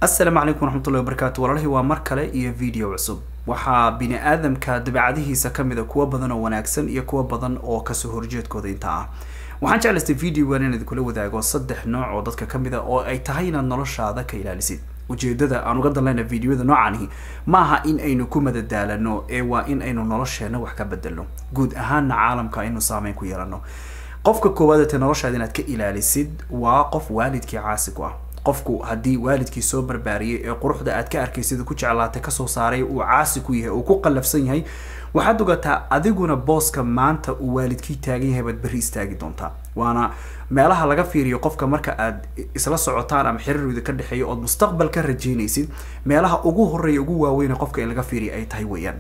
asalaamu calaykum waraxmatullahi wabarakaatu walaalahii waa mar kale iyo video cusub waxaa bini aadamka dabeecadihiisa kamid a kuwa badan oo wanaagsan iyo kuwa badan oo kasoo horjeedkooda inta ah waxaan jeclaystay videogan inaan idinkula wadaago saddex nooc oo dadka kamid a oo ay tahay inaad noloshaada ka ilaalisid ujeedada aan uga danlayna videoyada noocanihi maaha in aynu ku madadaalano ee waa in aynu nolosheena wax ka bedelno guud ahaana caalamka aynu saameyn ku yeelano qofka koowaad te noloshaada inaad ka ilaalisid waa qof waalidkii caasi ku ah qofku haddii waalidkii soo barbaariyay ee quruxda aad ka arkaysid ku jeclaatay kasoo saaray uu caasi ku yahay uu ku qallafsan yahay waxaad ogataa adiguna booska maanta uu waalidkii taagan yahay baad berri istaagi doontaa waana meelaha laga fiiriyo qofka marka aad isla socotaan ama xiriirooda ka dhexeeya ood mustaqbal ka rajaynaysid meelaha ugu horeeya ugu waaweyna qofka in laga fiiriya ay tahay weeyaan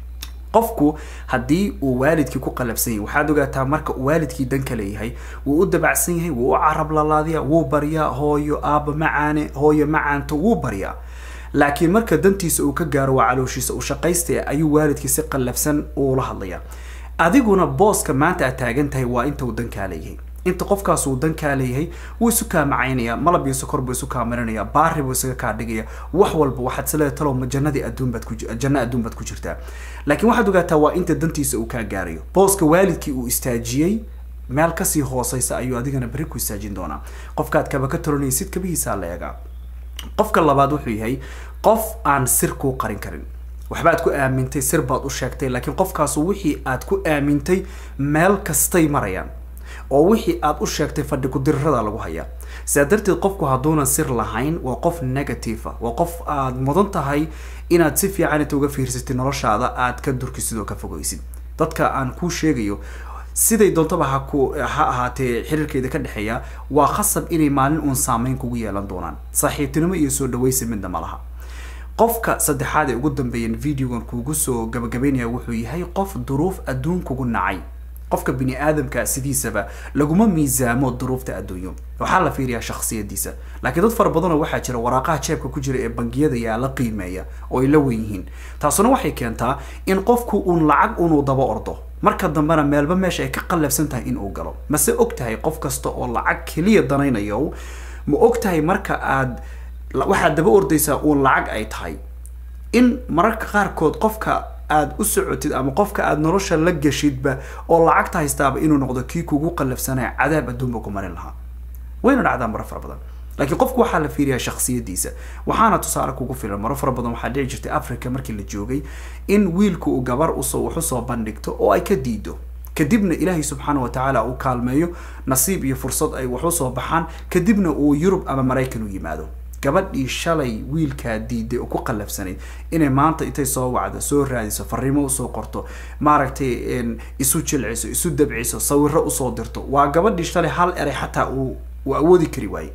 qofku haddii uu waalidkii ku qalabsan yahay waxaad ogaataa marka uu waalidkii danka leeyahay wuu u dabacsan yahay wuu u carab lalaadiya wuu baryaa hooyo aaba macaane hooyo macaanto wuu baryaa laakiin marka dantiisa uu ka gaaro waa calooshiisa uu shaqaystaya ayuu waalidkii si qallafsan uula hadlaya adiguna booska maanta aad taagan tahay waa inta uu dankaa leeyahay inta qofkaas uu dankaa leeyahay wuu isu kaa macaynaya malab iyo sokor buu isu kaa marinaya baari buu isaga kaa dhigaya wax walba waxaad isleedahay talow ma jannadii adduun baad ku janno adduun baad ku jirtaa laakiin waxaad ogaataa waa inta dantiisa uu kaa gaarayo booska waalidkii uu istaajiyey meel kasii hooseysa ayuu adigana berri ku istaajin doonaa qofkaad kaba ka toranaysid kabihiisaa la eegaa qofka labaad wuxuu yahay qof aan sir kuu qarin karin waxbaad ku aamintay sir baad u sheegtay laakiin qofkaasu wixii aad ku aamintay meel kastay marayaan oo wixii aad u sheegtay fadhi ku-dirirada lagu hayaa sidaa darteed qofku hadduunan sir lahayn waa qof negative waa qof aad mudan tahay inaad si fiican inta uga fiirsatid noloshaada aad ka durkisid oo ka fogeysid dadka aan kuu sheegayo siday doontaba ha ku ha ahaatee xiriirkeeda ka dhexeeya waa khasab inay maalin uun saameyn kugu yeelan doonaan saaxiibtinimo iyo soo dhaweysi midna ma laha qofka saddexaad ee ugu dambeeyan videogan kuugu soo gabagabeynaya wuxuu yahay qof duruuf adduun kugu nacay qofka bini aadamka sidiisaba laguma miisaamo duruufta adduunyo waxaa la fiiriyaa shaksiyadiisa laakiin dad fara badanoo waxaa jira waraaqaha jeebka ku jira ee bangiyada yaa la qiimeeya oo ay la wen yihiin taasuna waxay keentaa in qofku uun lacag unuu daba ordo marka dambena meelba meesha ay ka qallafsan tahay inuu galo mase og tahay qof kasta oo lacag keliya danaynayo ma og tahay marka aad waxaad daba ordaysaa uun lacag ay tahay in mararka qaarkood qofka aada u socotid ama qofka aada nolosha la gashidba oo lacagta haystaaba inuu noqdo kii kugu qallafsanaya cadaab adduunba ku marin lahaa wayna dhacdaa maro fara badan laakiin qofku waxaa la fiiriyaa shaksiyadiisa waxaana tusaale kugu filan maro fara badan waxaa dhici jirtay africa markii la joogay in wiilku uu gabar usoo wax usoo bandhigto oo ay ka diido kadibna ilaahay subxaana wa tacaala uu kaalmeeyo nasiib iyo fursad ay wax usoo baxaan kadibna uu yurub ama maraykan u yimaado gabadhii shalay wiilkaa diiday oo ku qallafsanayd inay maanta intay soo wacdo soo raadiso fariimo usoo qorto maaragtay isu jilciso isu dabciso sawiro usoo dirto waa gabadhii shalay hal eray xataa uu uu awoodi kari waaye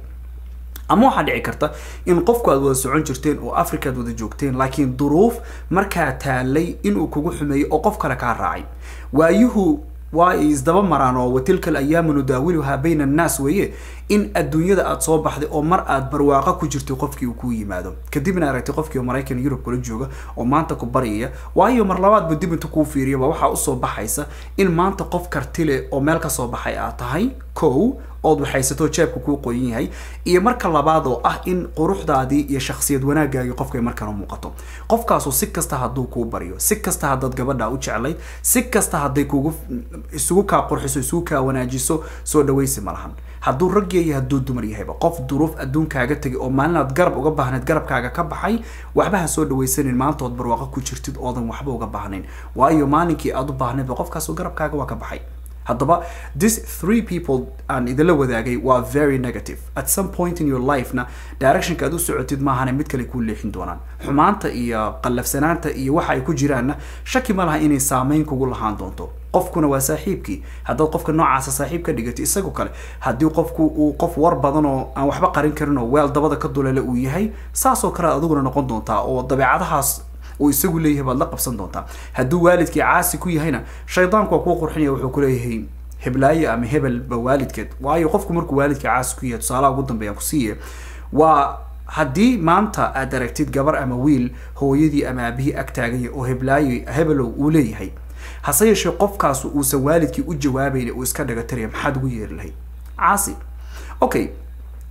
ama waxaa dhici karta in qofku aad wada socon jirteen oo africa aad wada joogteen laakiin duruuf markaa taalay inuu kugu xumeeyo oo qof kale kaa raacay waayuhu waa ay isdaba maraan oo watilka alayaamu nudaawiluhaa bayna annaas weeye in adduunyada aada soo baxday oo mar aad barwaaqo ku jirtay qofkii uu kuu yimaado kadibna aragtay qofkii oo maraykan yurub kula jooga oo maanta ku baryaya waayo mar labaadba dib inta kuu fiiriyaba waxaa usoo baxaysa in maanta qof kartile oo meel kasoo baxay aad tahay kow ood waxaysato jeebka kuu qoyan yahay iyo marka labaad oo ah in quruxdaadii iyo shaksiyad wanaagaagii qofka ay markana muuqato qofkaasu si kasta hadduu kuu baryo si kasta haddaad gabadha u jeclayd si kasta hadday kugu isugu kaa qurxiso isugu kaa wanaajiso soo dhawaysi ma lahan hadduu rag yahay hadduu dumar yahayba qof duruuf adduunkaaga tegay oo maalinaad garab uga baahnayd garabkaaga ka baxay waxba ha soo dhawaysanin maantood barwaaqo ku jirtid oodan waxba uga baahnayn waayo maalinkii aad u baahnaydba qofkaasu garabkaaga waa ka baxay haddaba this three people aan idinla wadaagay waa very negative at some point in your life-na directionka aad u socotid maahane mid kale kuu leexin doonaan xumaanta iyo qallafsanaanta iyo waxa ay ku jiraanna shaki ma laha inay saameyn kugu lahaan doonto qofkuna waa saaxiibkii haddaad qofka noocaasa saaxiib ka dhigatay isagoo kale haddii qofku uu qof war badan oo aan waxba qarin karin oo weel dabada ka dulele uu yahay saasoo kale adiguna noqon doontaa oo dabeecadahaas uu isagu leeyahay baad la qabsan doontaa hadduu waalidkii caasi ku yahayna shaydaanku waa kuu qurxinaya wuxuu kuleeyahay heblaaye ama hebelba waalidkeed waayo qofku markuu waalidkii caasi ku yahay tusaalaha ugu dambeeyaan kusiiye waa haddii maanta aad aragtid gabar ama wiil hooyadii ama aabihii ag taaganya oo heblaaye hebelow uu leeyahay hase yeeshee qofkaas uusan waalidkii u jawaabayn uu iska dhagataraya maxaad ugu yeeri lahayd caasi okay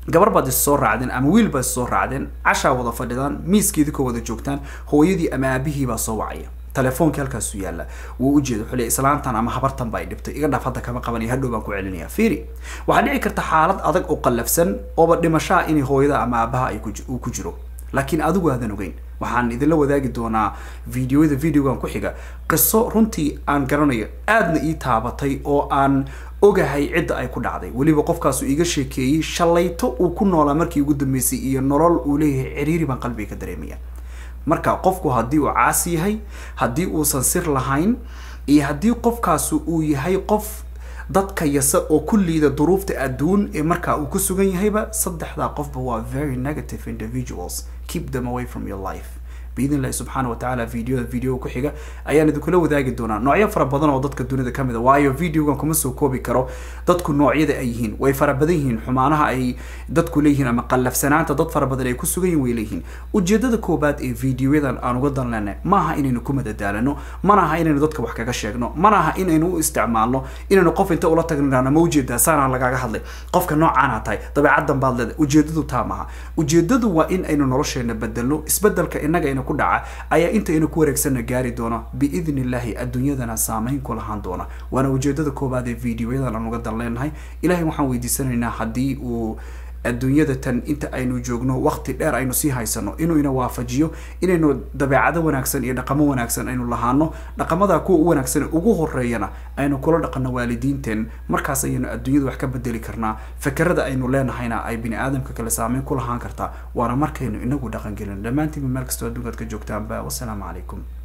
gabar baad is soo raacdeen ama wiil baad is soo raacdeen cashaa wada fadhidaan miiskeedii ka wada joogtaan hooyadii ama aabihii baa soo wacaya telefoonki halkaasuu yaalla wuu ujeeda wuxuu leey islaantan ama habartan baa dhibtay iga dhaaf hadda kama qabanaya hadhow baan ku celinaya fiiri waxaa dhici karta xaalad adag oo qallafsan ooba dhimashaa inay hooyada ama aabaha ay uu ku jiro laakiin adigu aadan ogeyn waxaan idinla wadaagi doonaa videoyada videogan ku xiga qiso runtii aan garanayo aadna ii taabatay oo aan ogahay cidda ay ku dhacday weliba qofkaasu iga sheekeeyey shalayto uu ku noolaa markii ugu dambeysay iyo nolol uu leeyahay ciriiri baan qalbiga ka dareemaya marka qofku haddii uu caasi yahay haddii uusan sir lahayn iyo haddii qofkaasu uu yahay qof dadka yase oo ku liida duruufta adduun ee markaa uu ku sugan yahayba saddexdaa qofba waa very negative individuals keep them away from your life biidn illahi subxaana wa tacaala videoda videoga ku xiga ayaan idinkula wadaagi doonaa noocyo fara badan oo dadka dunida ka mid a waayo videogan kuma soo koobi karo dadku noocyada ay yihiin way fara badan yihiin xumaanaha ay dadku leeyihiin ama qallafsanaanta dad fara badan ay ku sugan yihin way leeyihiin ujeedada koobaad ee videoyadan aan uga dan leenay maaha inaynu ku madadaalano mana aha inaynu dadka wax kaga sheegno mana aha inaynu u isticmaalno inaynu qof inta ula tagno ma ujeedaa saanaa lagaaga hadlay qofka noocaana tahay dabeecadan baad leedahay ujeedadu taa maaha ujeedadu waa in aynu nolosheena bedelno isbedelka inaga ku dhaca ayaa intaynu ku wareegsana gaari doono biidn illahi adduunyadana saameyn ku lahaan doona waana ujeedada koobaad ee videoyadan aan uga dan leenahay ilahay waxaan weydiisanaynaa haddii uu adduunyada tan inta aynu joogno waqti dheer aynu sii haysano inuu ina waafajiyo inaynu dabeecado wanaagsan iyo dhaqamo wanaagsan aynu lahaano dhaqamada kuwa u wanaagsan ugu horeeyana aynu kula dhaqano waalidiinteen markaas ayaynu adduunyada wax ka bedeli karnaa fakerada aynu leenahayna ay bini aadamka kale saameyn ku lahaan kartaa waana markaynu inagu dhaqan gelin dhammaantiinba meel kastoo adduunkaad ka joogtaanba wasalaamu calaykum